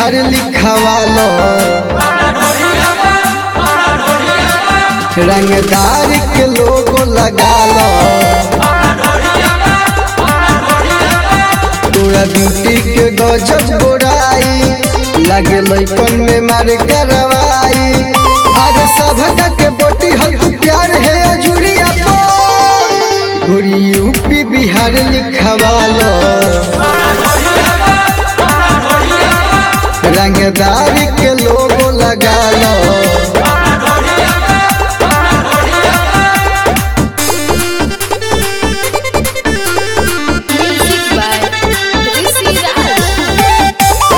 बिहार लिखवालो रंगदार के लोगो लगालो तोरा ब्यूटी के गजब गोराई लगे लैकन में मार करवाई अरे सभका के बोटी हल तू प्यार है अजुरिया तो गोरी यूपी बिहार लिखवालो रंगदार के लोगो लगालो Music by Rishi Raj.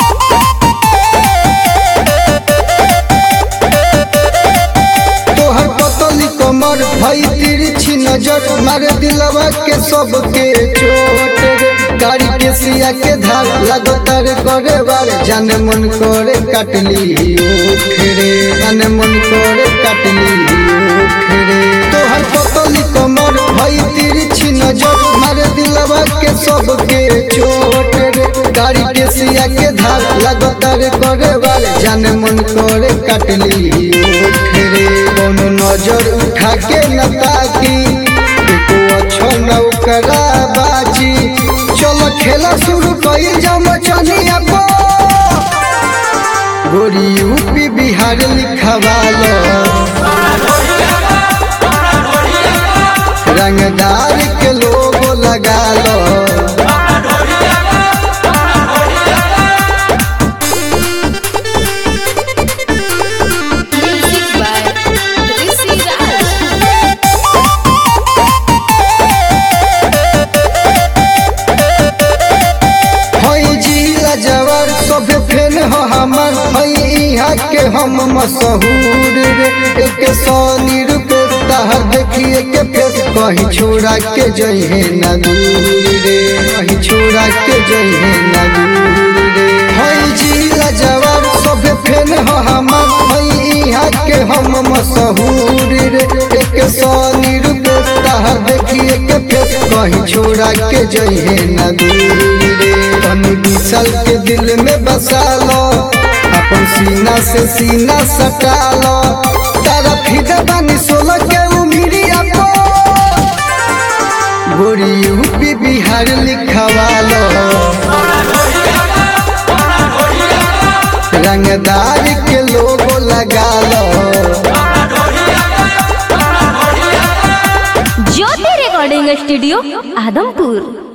तोहर पतली कमर भई तिरछी नजर मारे दिलवा के सबके चोट रे गाड़ी के सिया के धार लगातार करे बार जाने मन करे काटली ओखरे जाने मन करे काटली ओखरे तोहर पतली कमर भई तिरछी नजर मारे दिलवा के सबके चोट रे गाड़ी के सिया के धार लगातार करे बार जाने मन करे काटली ओखरे कोनो नजर उठा के न ताकी एको अच्छा न ओकरा बाजी चलो खेला शुरू कइल जा मचनिया को गोरी यूपी बिहार लिखवालो रंगदार के लोगो लगालो Music by Rishi Raj. हई जिला जवार सब फेन हो हमर हई इहाँ के हम मशहूर रे एक सौ निरुपे तहर देखिए के फेस कहीं छोड़ा के जइहे न दूर रे कहीं छोड़ा के जइहे न दूर रे हई जिला जवार सब फेन हो हमर हई इहाँ के हम मशहूर रे एक सौ निरुपे तहर देखिए के फेस कहीं छोड़ा के जइहे न दूर रे तनी विशाल के दिल में बसा लो अपन सीना से सीना सटा लो तारा फिदा बानी सोलह के उमिरिया को गोरी यूपी बिहार लिखवा लो रंगदार के लोगो लगा लो ज्योति रिकॉर्डिंग स्टूडियो आदमपुर